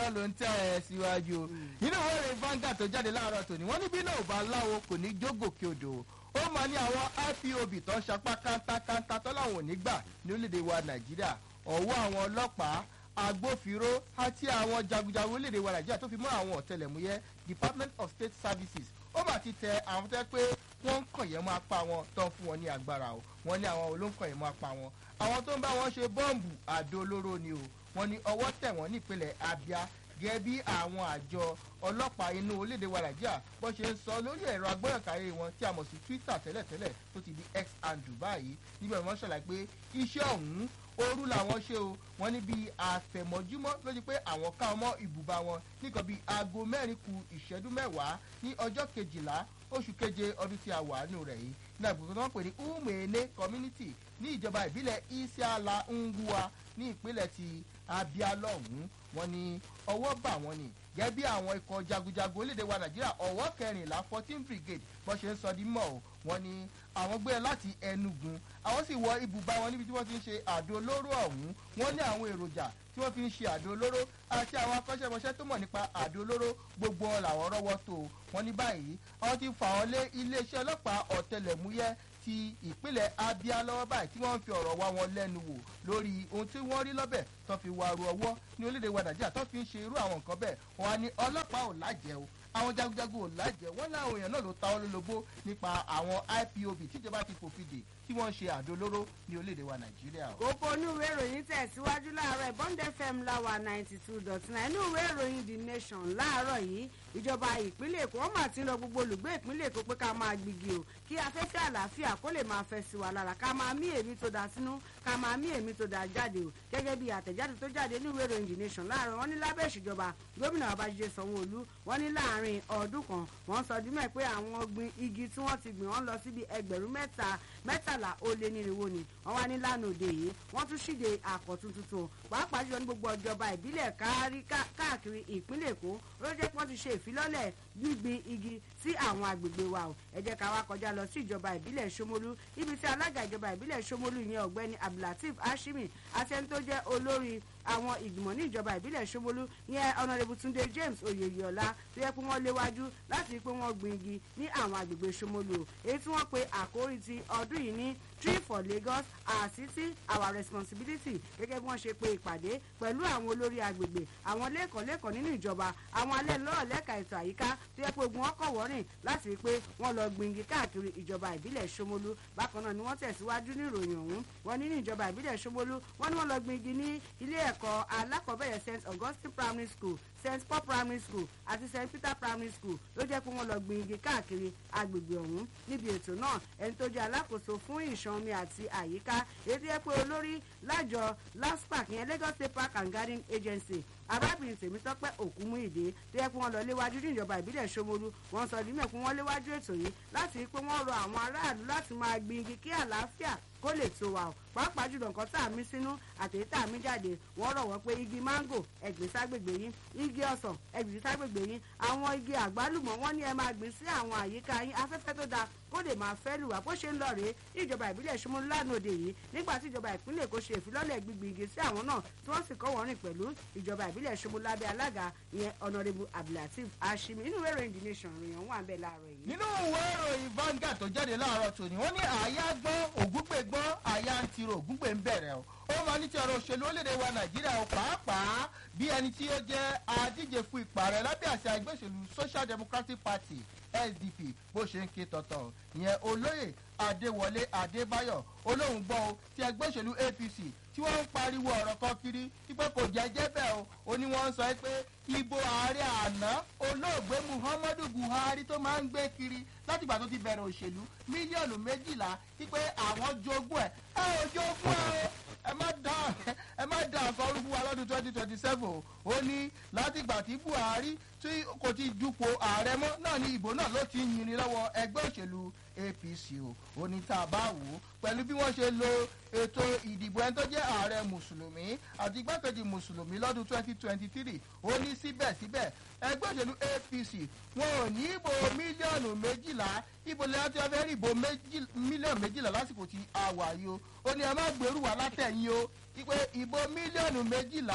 náà ló ń tẹ̀ ẹ́ síwájú o nínú ìwé ìròyìn Vanguard tó jáde láàárọ̀ tòní wọ́n ní bí náà ò bá láwo kò ní jógòkè odò ó máa ní àwọn IPOB tó ń sapá kántákántá tó láwọn ò ní gbà ní orílẹ̀-èdè wa Nàìjíríà ọ̀wọ́ àwọn ọlọ́pàá agbófinró àti àwọn jagunjagun orílẹ̀-èdè wa Nàìjíríà tó fi mọ́ àwọn ọ̀tẹlẹ̀múyẹ́ Department of State Services ó mà ti tẹ àwọn tẹ́ pé wọ́n ń kàn yẹn mọ́ apá wọn tó ń fún wọn ní agbára o wọ́n ní àwọn olóńkàn yẹn mọ́ apá wọn àwọn tó ń bá wọn ṣe bọ́ǹbù àdó olóró ni o wọ́n ní ọwọ́ tẹ̀ wọ́n nípínlẹ̀ Abia gẹ́gẹ́ bí àwọn àjọ ọlọ́pàá inú orílẹ̀-èdè wa Nàìjíríà bó ṣe ń sọ lórí ẹ̀rọ agbóyànkáyé wọn tí a mọ̀ sí Twitter tẹ́lẹ̀tẹ́lẹ̀ tó ti di X and Dubai níbẹ̀ wọ́n ṣàlàyé pé iṣẹ́ ọ̀hún òru làwọn ṣe o wọ́n ní bíi àfẹ̀mọ́júmọ́ ló di pé àwọn ká ọmọ ibùba wọn nìkan bíi aago mẹ́rin ku ìṣẹ́jú mẹ́wàá ní ọjọ́ kejìlá oṣù keje ọdún tí a wà nù rẹ̀ yìí ní àgbègbè tó wọ́n pè ní umene community ní ìjọba ìbílẹ̀ isiala ngua ní ìpínlẹ̀ ti Abia lọ́hùn-ún wọ́n ní ọwọ́ bà wọ́n ní gẹ́gẹ́ bí àwọn ikọ̀ jagunjagun orílẹ̀-èdè wa Nàìjíríà ọ̀wọ́ kẹrìnlá fourteen brigade bó ṣe ń sọ di mọ́ o wọ́n ní àwọn gbé láti Enugu àwọn sì wọ ibùba wọn níbi tí wọ́n ti ń ṣe àdó olóró ọ̀hún wọ́n ní àwọn èròjà tí wọ́n fi ń ṣe àdó olóró àti àwọn akọ́ṣẹ́mọṣẹ́ tó mọ̀ nípa àdó olóró gbogbo wọn làwọn rọ́wọ́ tó wọ́n ní báyìí àwọn ti fà wọ́n lé iléeṣẹ́ ọlọ́pàá ọ̀tẹlẹ̀múyẹ́ ti ìpínlẹ̀ Abia lọ́wọ́ báyìí tí wọ́n ń fi ọ̀rọ̀ wá wọn lẹ́nu wò lórí ohun tí wọ́n rí lọ́bẹ̀ tó fi wá ru ọwọ́ ní orílẹ̀-èdè wa Nàìjíríà tó fi ń ṣe irú àwọn nǹkan bẹ́ẹ̀ wọ́n á ní ọlọ́pàá ò lájẹ́ o àwọn jagunjagun ò lájẹ́ wọ́n láwọn èèyàn náà ló ta ọ́ lólobó nípa àwọn IPOB tíjọba ti fòfin dè tí wọ́n ń ṣe àdó olóró ní orílẹ̀-èdè wa Nàìjíríà. kókó inú ìwé ìròyìn tẹ̀síwájú láàárọ̀ Bond FM láwa ninety two dot nine inú ìwé ìròyìn The Nation láàárọ̀ yìí ìjọba ìpínlẹ̀ Èkó wọ́n mà ti ń lọ gbogbo olùgbé ìpínlẹ̀ Èkó pé ká máa gbígi o kí afẹ́fẹ́ àlàáfíà kó lè máa fẹ́ sí wa lára ká máa mí èémí tó da sínú ká máa mí èémí tó da jáde o gẹ́gẹ́ bí àtẹ̀jáde tó jáde ní ìwé ìròyìn The Nation láàárọ̀ wọ́n ní lábẹ́ ìṣèjọba gómìnà Babájídé Sanwó-Olú wọ́n ní láàárín ọdún kan wọ́n sọ dímọ̀ pé àwọn gbin igi tí wọ́n ti gbìn wọ́n lọ síbi ẹgbẹ̀rún mẹ́ta mẹ́tàlá ó lé nírinwó ni wọ́n wá ní lánàá òde yìí wọ́n tún ṣíde àkọ́tún tuntun pàápàá jùlọ ní gbogbo ìjọba ìbílẹ̀ káàkiri ìpínlẹ̀ Èkó ló jẹ́ pé wọ́n ti ṣe ìfilọ́lẹ̀ gbígbin igi sí àwọn agbègbè wa o ẹ jẹ́ ká wá kọjá lọ sí ìjọba ìbílẹ̀ Ṣómólú ibi tí alága ìjọba ìbílẹ̀ Ṣómólú yẹn ọ̀gbẹ́ni Abdulateef Hashimi àti ẹni tó jẹ́ olórí àwọn ìgbìmọ̀ ní ìjọba ìbílẹ̀ Ṣómólú yẹn ọ̀nàrẹ́bù Túndé James Oyèyọlá tó yẹ pé wọ́n léwájú láti rí pé wọ́n gbin igi ní àwọn agbègbè Ṣómólú o èyí tí wọ́n pe àkórí ti ọdún yìí ní tree for Lagos our city our responsibility gẹ́gẹ́ bí wọ́n ṣe pe ìpàdé pẹ̀lú àwọn olórí agbègbè àwọn lẹ́kọ̀ọ́ lẹ́kọ̀ọ́ nínú ìjọba àwọn alẹ́ lọ́rọ̀ lẹ́ka ètò àyíká tó yẹ pé ogun wọn kọ̀ wọ́rìn láti rí i pé wọ́n lọ gbin igi káàkiri ìjọba ìbílẹ̀ Ṣómólú bákan náà ni wọ́n tẹ̀síwájú ní ìròyìn ọ̀hún wọ́n ní ní ìjọba ìbílẹ̀ Ṣómólú wọ́n ní wọ́n lọ gbin igi ní ilé ẹ̀kọ́ alákọ̀ọ́bẹ̀rẹ̀ St Augustine Primary School st paul primary school àti st peter primary school ló jẹ́ pé wọ́n lọ gbin igi káàkiri agbègbè ọ̀hún níbi ètò náà ẹni tó jẹ́ alákòóso fún ìṣàn omi àti àyíká èyí tó yẹ pé olórí lájọ laspac yẹn lagos state park and garden agency arábìnrin tèmítọ́pẹ́ òkúmúìdé tó yẹ pé wọ́n lọ léwájú ní ìjọba ìbílẹ̀ ṣómolú wọ́n sọ dímẹ̀ pé wọ́n léwájú ètò yìí láti rí pé wọ́n rọ àwọn aráàlú láti máa gbin igi kí àlàáfíà kó lè tó wa o pàápàá jùlọ nǹkan tá a mí sínú àtẹ̀yí tá a mí jáde wọ́n rọ̀ wọ́n pé igi máńgò ẹ̀gbìn ságbègbè yín igi ọsàn ẹ̀gbìn ságbègbè yín àwọn igi àgbálùmọ̀ wọ́n ní ẹ máa gbìn sí àwọn àyíká yín afẹ́fẹ́ tó dáa kó lè máa fẹ́ lù wá bó ṣe ń lọ rèé ní ìjọba ìbílẹ̀ Ṣómólú lánàá òde yìí nígbà tí ìjọba ìpínlẹ̀ Èkó ṣe ìfilọ́lẹ̀ gbígbin igi sí àwọn náà tí wọ́n sì kọ́ wọ́n rìn pẹ̀lú ìjọba ìbílẹ̀ Ṣómólú lábẹ́ alága ìyẹn ọ̀nàrẹ́bù Abdulateef Hashimi inú ìwé ìròyìn The Nation ròyìn wà ń bẹ̀ láàárọ̀ yìí. nínú ìwé ìròyìn Vanguard tó jáde láàárọ̀ tòní wọ́n ní àyà gbọ́n ògúngbè gbọ́n àyà ń tiro ògúngbè ń bẹ̀rẹ̀ o ó máa ní ti ọ̀rọ̀ òṣèlú orílẹ̀-èdè wa Nàìjíríà o pàápàá bí ẹni tí ó jẹ́ adíje fún ipò ààrẹ lábẹ́ àṣà ẹgbẹ́ òṣèlú Social Democratic Party SDP bó ṣe ń ké tọ̀tọ̀ ìyẹn olóyè Adéwọlé Adébáyọ̀ olóhùn gbọ́ o ti ẹgbẹ́ òṣèlú APC tí wọ́n ń pariwo ọ̀rọ̀ kan kiri wípé kò jẹ́jẹ́ bẹ́ẹ̀ o ó ní wọ́n ń sọ pé ìbò ààrẹ àná olóògbé Muhammadu Buhari tó máa ń gbé kiri látìgbà tó ti bẹ̀rẹ̀ òṣèlú mílíọ̀nù méjìlá wípé àwọn jogún ẹ̀ ẹ ò jogún ẹ o ẹ má dá ẹ má dá nǹkan orúkú wa lọ́dún twenty twenty seven o ó ní látìgbà tí Buhari tí kò ti dupò ààrẹ mọ́ náà ni ìbò náà ló ti ń yinni lọ́wọ́ ẹgbẹ́ òṣèlú APC o ó ní tá a bá wò ó pẹ̀lú bí wọ́n ṣe lo ètò ìdìbò ẹni tó jẹ́ ààrẹ mùsùlùmí àti igbákejì mùsùlùmí lọ́dún twenty twenty three ó ní síbẹ̀síbẹ̀ ẹgbẹ́ òṣèlú APC wọn ò ní ìbò mílíọ̀nù méjìlá ìbò lẹ́yìn tí wọ́n fẹ́ rí ìbò mílíọ̀nù méjìlá lásìkò tí a wà yìí o ó ní ẹ má gbèrú wà látẹ̀yìn o ìpè ìbò mílíọ̀nù méjìlá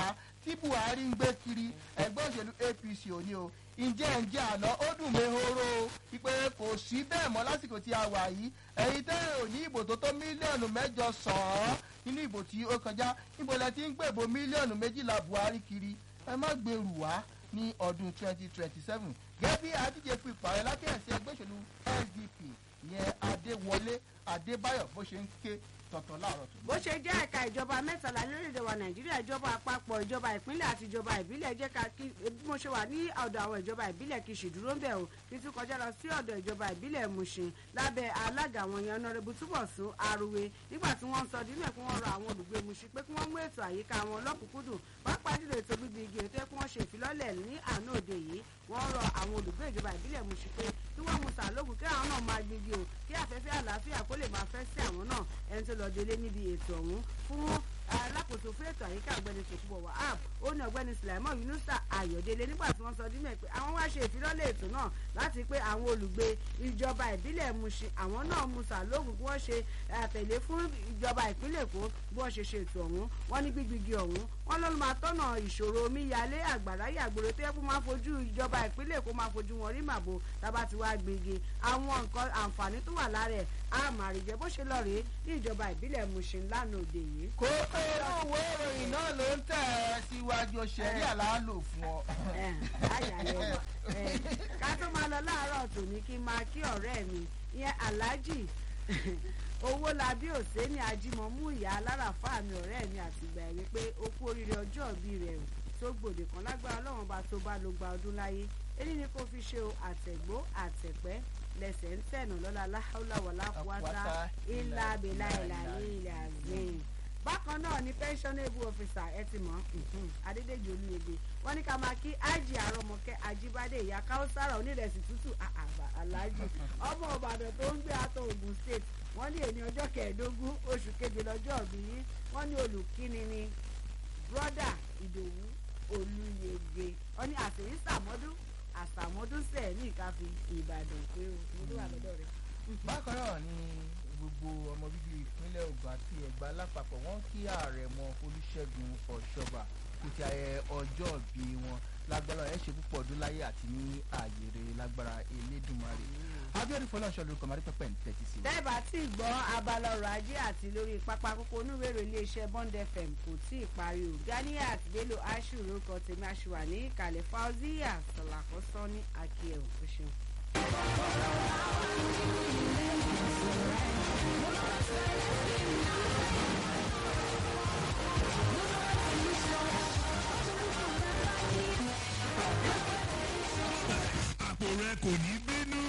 tí buhari ń gbé kiri ẹgbẹ́ òṣèlú apc òní o ǹjẹ́ ǹjẹ́ àná ó dùn mí horo ìpè kò sí bẹ́ẹ̀ mọ́ lásìkò tí a wà yìí ẹ̀yin tẹ́ ò ní ìbò tó tó mílíọ̀nù mẹ́jọ sàn-án nínú ìbò tí ó kọjá níbo lẹ ti ń gbèbò mílíọ̀nù méjìlá buhari kiri ẹ má gbèrú wá ní ọdún twenty twenty seven gẹ́gẹ́ bí adíje fún ipò ààrẹ lákẹ́yẹsí ẹgbẹ́ òṣèlú sdp ìyẹn adéwọlé adébáyọ̀ bó ṣe ń ké tọ̀tọ̀ láàárọ̀ tó. bó ṣe jẹ́ ẹ̀ka ìjọba mẹ́tàlá lórílẹ̀‐èdè wa nàìjíríà ìjọba àpapọ̀ ìjọba ìpínlẹ̀ àti ìjọba ìbílẹ̀ jẹ́ ká kí bí mo ṣe wà ní ọ̀dọ̀ àwọn ìjọba ìbílẹ̀ kì í ṣèdúró ń bẹ̀ o kí tún kọjá lọ sí ọ̀dọ̀ ìjọba ìbílẹ̀ mushin lábẹ́ alága àwọn yẹn ọ̀nàrẹ́bù túbọ̀sún aruwe nígbà tí wọ́n ń sọ dínú ẹ̀ kí wọ́n rọ àwọn olùgbé mushin pé kí wọ́n mú ètò àyíká wọn lọ́kùnkúndùn pàápàá jùlọ ètò gbígbé igi ètò ẹ̀ kí wọ́n ṣe ìfilọ́lẹ̀ ní àná òde yìí wọ́n rọ àwọn olùgbé ìjọba ìbílẹ̀ mushin pé kí wọ́n mu sàlógún kí àwọn náà máa gbígi o kí afẹ́fẹ́ àlàáfíà kó lè máa fẹ́ sí àwọn náà ẹni tó lọ délé níbi ètò ọ̀hún fún alákòóso fún ètò àyíká ọ̀gbẹ́ni tòkúbọ̀ wahab ó ní ọ̀gbẹ́ni sulaimon yunusa ayọ̀délé nígbà tí wọ́n sọ dín mẹ́ pé àwọn wá ṣe ìfilọ́lẹ̀ ètò náà láti pé àwọn olùgbé ìjọba ìbílẹ̀ mushin àwọn náà mu sàlógún kí wọ́n ṣe àtẹ̀lé fún ìjọba ìpínlẹ̀ èkó bí wọ́n ṣe ṣe ètò ọ̀hún wọ́n ní gbígbígi ọ̀hún wọ́n ló máa tọ́nà ìṣòro omíyalé àgbàrá yàgbòrò tó yẹ kó máa fojú ìjọba ìpínlẹ̀ èkó máa fojú wọn rí màbo tábà ti wá gbígi àwọn nǹkan àǹfààní tó wà lára ẹ̀ á máa rí jẹ bó ṣe lọ rèé ní ìjọba ìbílẹ̀ mushin lánàá òde yìí. kó inú ìwé ìròyìn náà ló ń tẹ̀ ẹ́ síwájú ṣẹ̀rí àlálò fún ọ. ayàlẹ̀ ká tó máa lọ láàárọ̀ tòní kí n máa kí ọ̀rẹ́ mi ìyẹn aláàjì owó labí òsèǹni ajímọ̀mú ìyá aláràfáà mi ọ̀rẹ́ mi àtìgbà ẹ̀rí pé ó kú oríire ọjọ́ ìbí rẹ̀ tó gbòde kan lágbára ọlọ́run bá tó bá ló gba ọdún láyé èyí ni kò fi ṣe o àtẹ̀gbó àtẹ̀pẹ́ lẹ́sẹ̀ ń tẹ̀nà lọ́la láhàúláwọ̀lá wáta ilà abẹ́là ìlà ní ilẹ̀ àgbẹ̀yìn bákan náà ni pensionable officer ẹ ti mọ adédèjì olúyege wọn ní ká máa kí ájì àrọmọkẹ ajíbádé ìyá káwọsára onírẹsì tútù aláàjì ọmọ ìbàdàn tó ń gbé àtọ ogun state wọn ní èní ọjọ́ kẹẹ̀ẹ́dógún oṣù keje lọ́jọ́ òbí yín wọn ní olùkíni ni broda ìdòwú olúyege wọn ní àtẹ̀yìn sàmọ́dún àsàmọ́dún sẹ̀ ní ìkáfi ìbàdàn pé o mo tó wà lọ́dọ̀ rẹ̀. bákan náà ni gbogbo ọmọ bíbí ìpínlẹ̀ ogun àti ẹ̀gbá lápapọ̀ wọ́n kí ààrẹ mọ olùṣègùn ọ̀ṣọ́bà títí ayẹ ọjọ́ bí wọn lágbára ẹ̀ ṣe púpọ̀ ọdún láyé àti ní ààyèrè lágbára elédùnmarè abiodun fọlọ́nṣọ́ lórúkọ marí pẹ́pẹ́ ń tẹ́tí sí. dẹ́ẹ̀bà tí gbọ́ abala ọrọ̀ ajé àti lórí pápá kókó onúwèrò iléeṣẹ́ bond fm kò tí ì parí o ganiat bello ashu lórúkọ tèmi aṣùwà ní ìkàlẹ̀ fauzia sọ̀làkọ́sọ́ ní akíyẹ̀ òṣèlú. àpò rẹ kò ní bínú.